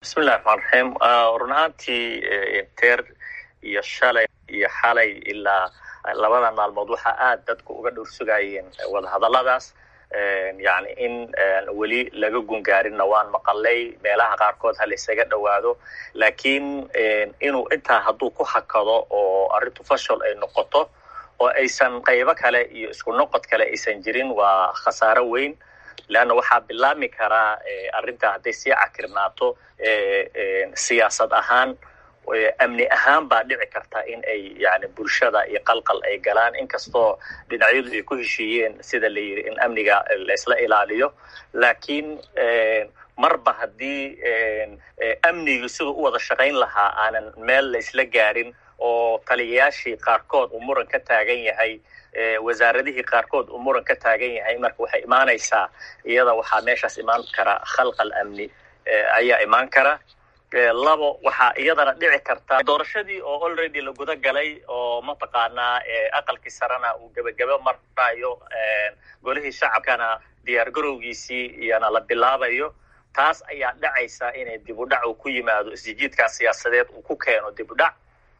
bismillahi raxmaan raxiim run ahaantii teer iyo shalay iyo xalay ilaa labadan maalmood waxaa aad dadku uga dhowrsugayeen wadahadalladaas yani in weli laga gungaarinna waan maqalay meelaha qaarkood ha laysaga dhowaado laakiin inuu intaa hadduu ku hakado oo arrintu fashal ay noqoto oo aysan qaybo kale iyo isku noqod kale aysan jirin waa khasaaro weyn leanna waxaa bilaabmi karaa arrintaa hadday sii cakirnaato siyaasad ahaan amni ahaan baa dhici karta in ay yani bulshada iyo qalqal ay galaan inkastoo dhinacyadu ay ku heshiiyeen sida la yidhi in amniga laysla ilaaliyo laakiin marba haddii amnigu siduu u wada shaqayn lahaa aanan meel laysla gaarin oo taliyayaashii qaarkood uu muran ka taagan yahay wasaaradihii qaarkood uu muran ka taagan yahay marka waxay imaanaysaa iyada waxaa meeshaas imaan kara khalqal amni ayaa imaan kara labo waxaa iyadana dhici karta doorashadii oo already la guda galay oo mataqaanaa aqalkii sarena uu gebagebe marayo golihii shacabkana diyaar garowgiisii iyana la bilaabayo taas ayaa dhacaysa inay dib u dhac uu ku yimaado isjijiidkaas siyaasadeed uu ku keeno dib u dhac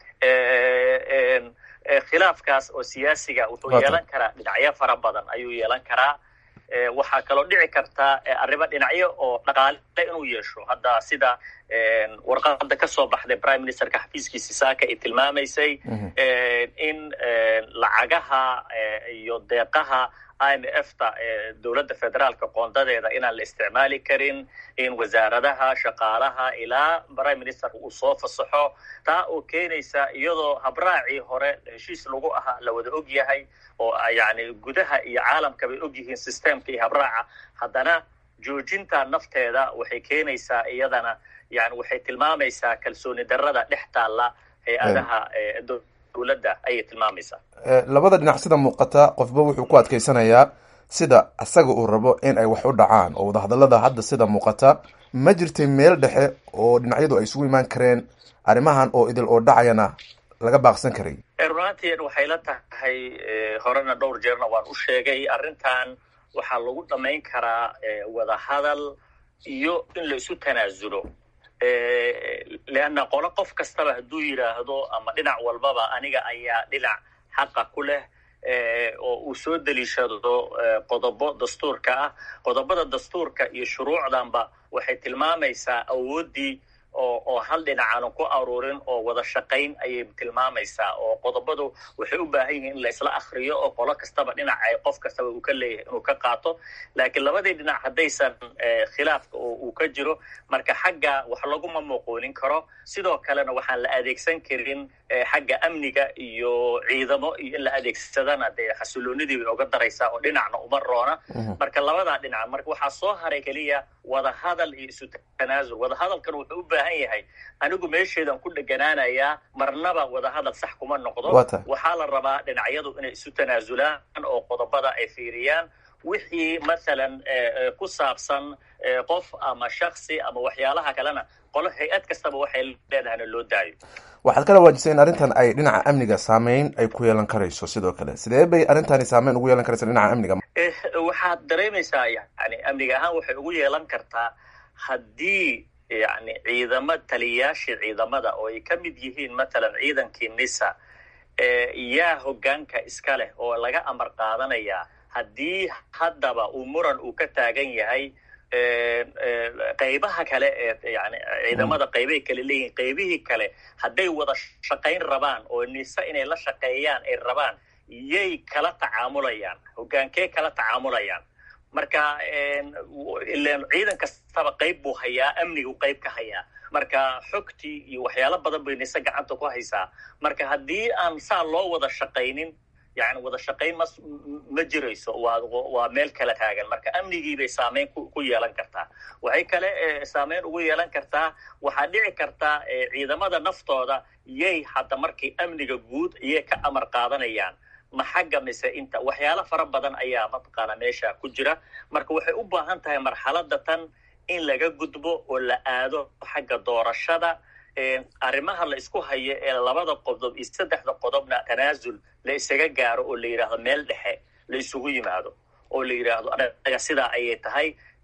khilaafkaas oo siyaasiga wuxuu yeelan karaa dhinacyo fara badan ayuu yeelan karaa waxaa kaloo dhici karta arrimo dhinacyo oo dhaqaale inuu yeesho hadda sida warqada ka soo baxday prime ministerka xafiiskiisi saaka ay tilmaamaysay in lacagaha iyo deeqaha i m f ta dowladda federaalka qoondadeeda inaan la isticmaali karin in wasaaradaha shaqaalaha ilaa prime minister uu soo fasaxo taa oo keenaysa iyadoo habraacii hore heshiis lagu ahaa la wada og yahay oo yani gudaha iyo caalamka bay og yihiin systemka iyo habraaca haddana joojinta nafteeda waxay keenaysaa iyadana yani waxay tilmaamaysaa kalsooni darrada dhex taalla hay-adaha dowladda ayay tilmaamaysaa labada dhinac sida muuqata qofba wuxuu ku adkaysanayaa sida isaga uu rabo in ay wax u dhacaan oo wadahadallada hadda sida muuqata ma jirtay meel dhexe oo dhinacyadu ay isugu imaan kareen arrimahan oo idil oo dhacayana laga baaqsan karay runaantiin waxay la tahay horena dhowr jeerna waan u sheegay arrintan waxaa lagu dhammayn karaa wadahadal iyo in la isu tanaasulo leanna qolo qof kastaba hadduu yidhaahdo ama dhinac walbaba aniga ayaa dhinac xaqa ku leh oo uu soo deliishado qodobo dastuurka ah qodobada dastuurka iyo shuruucdanba waxay tilmaamaysaa awooddii oo oo hal dhinac aanan ku aruurin oo wada shaqayn ayay tilmaamaysaa oo qodobadu waxay u baahan yihiin in la isla akriyo oo qolo kastaba dhinac ay qof kastaba uu ka leeyahay inuu ka qaato laakiin labadii dhinac haddaysan khilaafka uu ka jiro marka xagga wax laguma muuqoonin karo sidoo kalena waxaan la adeegsan karin xagga amniga iyo ciidamo iyo in la adeegsadana dee xasiloonidii bay oga daraysaa oo dhinacna uma roona marka labadaa dhinac marka waxaa soo haray keliya wadahadal iyo isu tanaasul wadahadalkan wuxuu u baahan yahay anigu meesheedan ku dheganaanayaa marnaba wadahadal sax kuma noqdo waxaa la rabaa dhinacyadu inay isu tanaasulaan oo qodobada ay fiiriyaan wixii mathalan ku saabsan qof ama shaksi ama waxyaalaha kalena qolo hay-ad kastaba waxay leedahayna loo daayo waxaad kala waajisay in arrintan ay dhinaca amniga saameyn ay ku yeelan karayso sidoo kale sidee bay arrintani saameyn ugu yeelan karaysa dhinaca amniga waxaad dareemaysaa yani amniga ahaan waxay ugu yeelan kartaa haddii yani ciidama taliyayaashii ciidamada oo ay ka mid yihiin mathalan ciidankii nisa yaa hoggaanka iska leh oo laga amar qaadanayaa haddii haddaba uu muran uu ka taagan yahay qaybaha kale ee yani ciidamada qaybay kale leeyihin qaybihii kale hadday wada shaqayn rabaan oo nise inay la shaqeeyaan ay rabaan yay kala tacaamulayaan hoggaankee kala tacaamulayaan marka ilen ciidan kastaba qayb buu hayaa amnigu qayb ka hayaa marka xogtii iyo waxyaalo badan bay nise gacanta ku haysaa marka haddii aan saa loo wada shaqaynin yani wada shaqayn ma ma jirayso waa waa meel kala taagan marka amnigii bay saameyn ku yeelan kartaa waxay kale saameyn ugu yeelan kartaa waxaa dhici kartaa ciidamada naftooda yay hadda markii amniga guud iyay ka amar qaadanayaan ma xagga mise inta waxyaalo fara badan ayaa mataqaana meesha ku jira marka waxay u baahan tahay marxaladda tan in laga gudbo oo la aado xagga doorashada arrimaha la isku hayo ee labada qodob iyo saddexda qodobna tanaasul la isaga gaaro oo la yidhaahdo meel dhexe la isugu yimaado oo la yidhaahdo anaga sidaa ayay tahay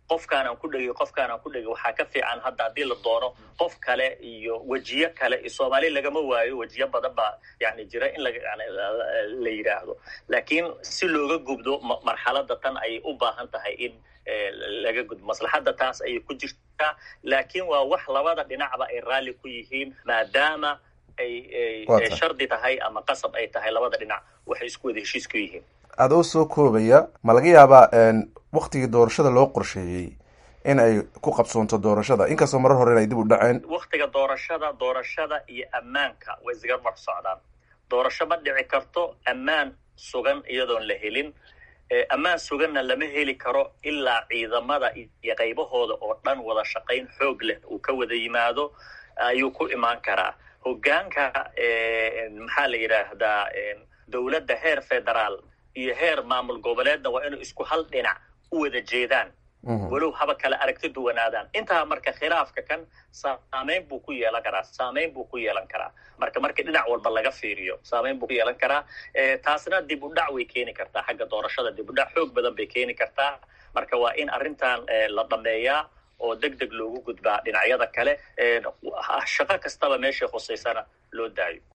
qofkaanaan ku dhegay qofkaanaan ku dhegay waxaa ka fiican hadda haddii la doono qof kale iyo wejiyo kale iyo soomaali lagama waayo wejiyo badan baa yani jira in la yidhaahdo laakiin si looga gubdo marxalada tan ayay u baahan tahay in laga gudbo maslaxadda taas ayay ku jirtaa laakiin waa wax labada dhinacba ay raalli ku yihiin maadaama ay shardi tahay ama qasab ay tahay labada dhinac waxay isku wada heshiis ku yihiin adoo soo koobaya ma laga yaabaa waktigii doorashada loo qorsheeyey in ay ku qabsoonto doorashada inkastoo marar hore in ay dib u dhaceen waktiga doorashada doorashada iyo ammaanka way isga mar socdaan doorasho ma dhici karto ammaan sugan iyadoon la helin ammaan suganna lama heli karo ilaa ciidamada iyo qaybahooda oo dhan wada shaqayn xoog leh uu ka wada yimaado ayuu ku imaan karaa hogaanka maxaa la yidhaahdaa dowladda heer federaal iyo heer maamul goboleedna waa inuu isku hal dhinac u wada jeedaan walow haba kale aragti duwanaadaan intaa marka khilaafka kan saamayn buu ku yeelan karaa saamayn buu ku yeelan karaa marka marka dhinac walba laga fiiriyo saamayn buu ku yeelan karaa taasna dib u dhac way keeni kartaa xagga doorashada dib u dhac xoog badan bay keeni kartaa marka waa in arrintan la dhameeyaa oo deg deg loogu gudbaa dhinacyada kale shaqo kastaba meeshay khusaysana loo daayo